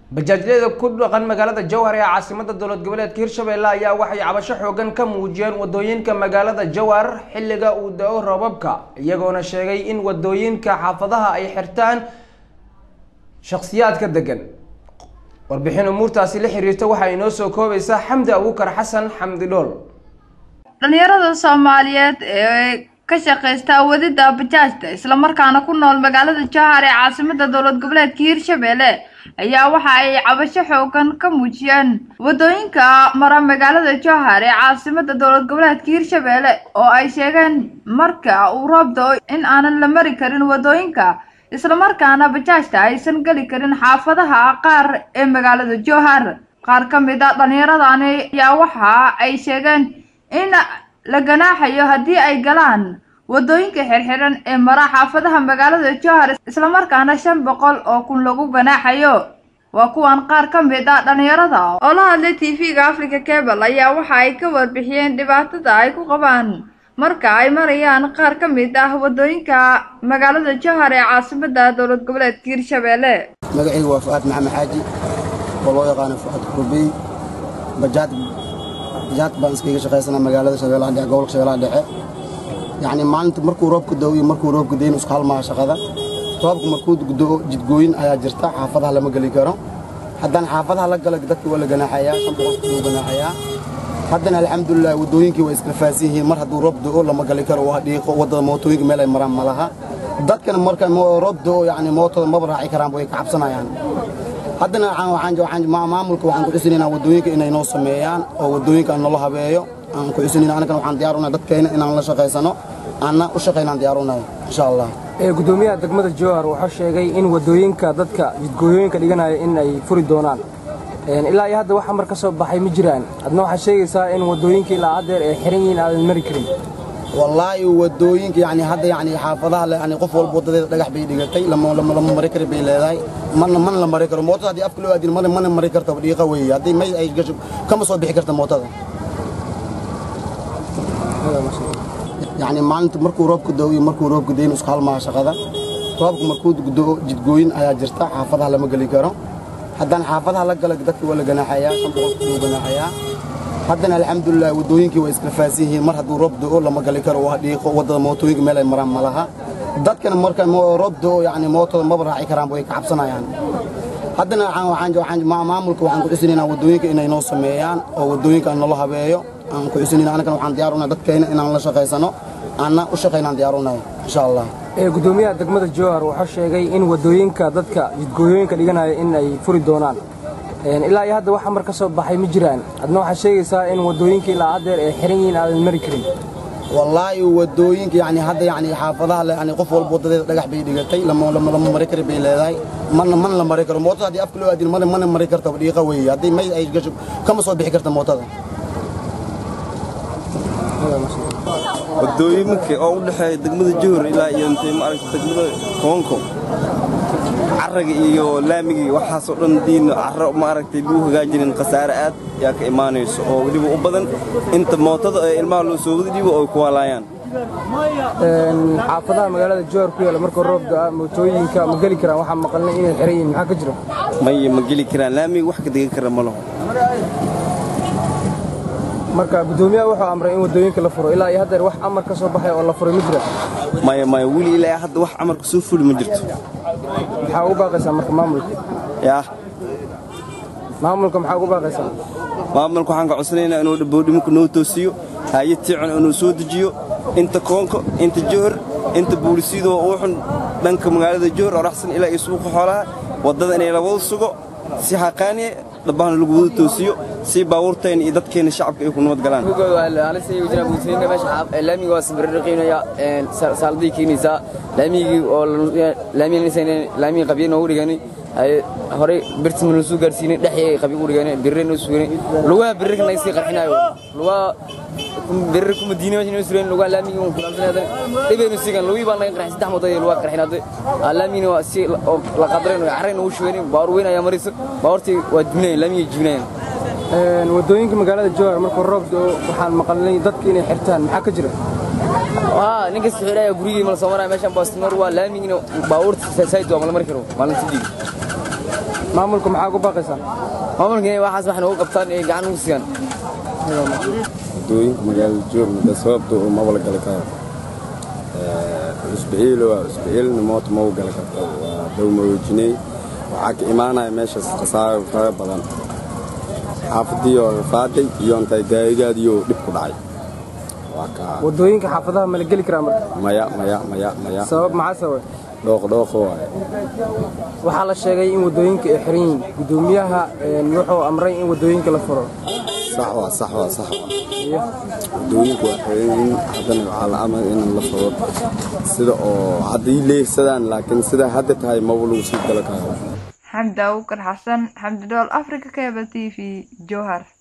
bajaajyada ku dhaqan magaalada jowhar ee caasimada dowlad goboleedka hirshabelle ayaa waxay cabasho xoogan ka muujiyeen wadooyinka magaalada jowhar xilliga uu da-o roobabka iyagoona sheegay in wadooyinka xaafadaha ay xirtaan shakhsiyaadka degan warbixin umuurtaasi la xiriirta waxaa inoo soo koobaysaa xamdi abuukar xasan xamdi dhool dhalinyarada soomaaliyeed ee ka shaqeysta wadida bajaajta islamarkaana ku nool magaalada jowhar ee caasimada dowlad goboleedka hirshabelle ayaa waxa ay cabasho xoogan ka muujiyeen wadooyinka mara magaalada jowhar ee caasimada dowlad goboleedka hirshabelle oo ay sheegeen marka uu roob da-o in aanan la mari karin wadooyinka islamarkaana bajaajta aysan geli karin xaafadaha qaar ee magaalada jowhar qaar ka mid a dhallinyaradani ayaa waxa ay sheegeen in la ganaaxayo haddii ay galaan wadooyinka xirxiran ee mara xaafadaha magaalada jowhar islamarkaana shan boqol oo kun lagu ganaaxayo waa kuwan qaar ka mid a dhallinyarada oo la hadlay t v-ga africa cable ayaa waxa ay ka warbixiyeen dhibaatada ay ku qabaan marka ay marayaan qaar ka mid ah wadooyinka magaalada jowhar ee caasimada dowlad goboleedka hirshabelle magacaygu waa fu'aad maxamed xaaji oo loo yaqaano fu'aad kurbey bajaad bajaad baan iskaga shaqaysanaa magaalada shabeellaha dhexe gobolka shabeellaha dhexe yacni maalinta markuu roobka da'o iyo markuu roobka dayn isku halmaha shaqada roobka markuu da'o jidgooyin ayaa jirta xaafadaha lama geli karo haddana xaafadaha la gala dadka waa la ganaaxayaa shan boqolka loo ganaaxayaa haddana alxamdulilah waddooyinkii waa iskala faahsan yihiin mar hadduu roob da'o lama gali karo waa dhiiqo waddada mootooyinka meel ay maraan ma laha dadkana marka roob da'o yacni mootada maba raaci karaan way ka cabsanayaan haddana maamulka waxaan ku cusinaynaa waddooyinka inay noo sameeyaan oo waddooyinka aan nolo habeeyo aan ku cusinayna annagana waxaan diyaarunay dadkayna inaan la shaqaysano aanna u shaqaynaan diyaarunayo insha allah gudoomiyaha degmada jowhar wuxuu sheegay in wadooyinka dadka jidgooyooyinka dhiganaya in ay furi doonaan ilaa iyo hadda wax amar ka soo baxay ma jiraan adna waxaad sheegaysaa in wadooyinka ilaa haddeer ay xiran yihiin aadan mari karin wallaahi wadooyinka yani hadda yani xaafadaha yani qof walba wadadeeda dhagax bay dhigatay lama mari kari bay leedahay mana mana la mari karo mootada haddii afka loo aadin mana mana mari karta dhiiqa weeye haddii may ay gasho kama soo bixi karta mootada yacni maalinta markuu roobka da'o iyo markuu roobka dayn isku halmaha shaqada roobka markuu da'o jidgooyin ayaa jirta xaafadaha lama geli karo haddana xaafadaha la gala dadka waa la ganaaxayaa shan boqolka loo ganaaxayaa haddana alxamdulilah waddooyinkii waa iskala faahsan yihiin mar hadduu roob da'o lama gali karo waa dhiiqo waddada mootooyinka meel ay maraan ma laha dadkana marka roob da'o yacni mootada maba raaci karaan way ka cabsanayaan haddana maamulka waxaan ku cusinaynaa waddooyinka inay noo sameeyaan oo waddooyinka aan nolo habeeyo aan ku cusinayna annagana waxaan diyaarunay dadkayna inaan la shaqaysano aanna u shaqaynaan diyaarunayo insha allah gudoomiyaha degmada jowhar wuxuu sheegay in wadooyinka dadka jidgooyooyinka dhiganaya in ay furi doonaan ilaa iyo hadda wax amar ka soo baxay ma jiraan adna waxaad sheegaysaa in wadooyinka ilaa haddeer ay xiran yihiin aadan mari karin wallaahi waddooyinka yani hadda yani xaafadaha yani qof walba wadadeeda dhagax bay dhigatay lama mari kari bay leedahay mana mana la mari karo mootada haddii afka loo aadin mana mana mari karta dhiiqa weeye haddii may ay gasho kama soo bixi karta mootada wadooyinka oo u dhexeeya degmada jowhar ilaa iyo intay maaragta degmada koonko carraga iyo laamigii waxaasoo dhan diin carro maaragtay lagu hagaajinin khasaare aad yaa ka imaanayso oo weliba u badan inta mootada ee ilmaha loo soo wada dhiibo ay ku waalaayaan xaafadaha magaalada jowhar ku yaala markuu roob da'a mootooyinka ma geli karaan waxaa maqalnay inay xiran yihiin maxaa ka jira maya ma geli karaan laamiga wax ka degan kara ma laho marka gudoomiyaha wuxuu amray in wadooyinka la furo ilaa iyo haddeer wax amar ka soo baxay oo la furay ma jira maya maya weli ilaa hadda wax amarka soo fuli ma jirto maxaa ugu baaqaysaa marka maamulka yaa maamulka maxaa ugu baaqaysaa maamulka waxaan ka codsanaynaa inuu dhaboodhimanka noo toosiyo hayad tiican inuu soo dejiyo inta koonka inta jowhar inta buulisyadoo uu xun dhanka magaalada jowhar oo raxsan ilaa iyo suuqa xoolaha waddada inay la wada sugo si xaqaaniye dhabbahana lagu wada toosiyo si baabuurtayna iyo dadkeena shacabka ay ku nabad galaan laamigi waa sibirriqiinaya saaladii keenaysaa laamigii oo laamigii qabya noogu dhigani horey birtima noo soo gaarsiinay dhexii qabya ugu dhigani birre noo suganay lugaha birrika naga sii qarxinayo lugaha birre kuma diina meesha noo sureen lugaha laamigii un kulaalsanay dhibeynu siigan lugii baa naga qarxin saddex moodad lugaha qarxinaaday laamigina waa si la qadaray carray noogu shugani baawar weyn ayaa marayso baawartii waa jibinayan laamigii jibinayan wadooyinka magaalada jowhar markuu roob da'o waxaan maqalnay dadka inay xirtaan maxaa ka jira ها ninka sixiraya gurigii mal soo maray meeshan baastimar waa laamigina baabuurta sayid waa mal mari karo maalintii maamulka maxaa ugu baaqaysaa maamulka inay waxaas wax noogu qabtaan ee gacan ugu siiyaan wadooyinka magaalada joogna sababta uu mabala gali karo cusbiciil waa cusbiciilna moota mau gali karto waa dowmaroojiney waxaa ka imaanaya meeshaas khasaaro fara badan xaafadii oo rafaaday iyo intay gaarigaadiyo dhib ku dhacay waa kaa wadooyinka xaafadaha ma la geli karaa marka maya maya maya maya sabab maxaa sababay dhooqdhooqo waaye waxaa la sheegay in wadooyinka ay xiran yihiin gudoomiyaha een, wuxuu amray in wadooyinka la furo sax waa sax waa sax waa wadooyinka waa xiran haddana waxaa la amray in la furo sida oo hadday leegsadaan laakiin sida hadda tahay maba lagu sii gala karo xamdi awkar xasan xamdi dhool africa cable t v jowhar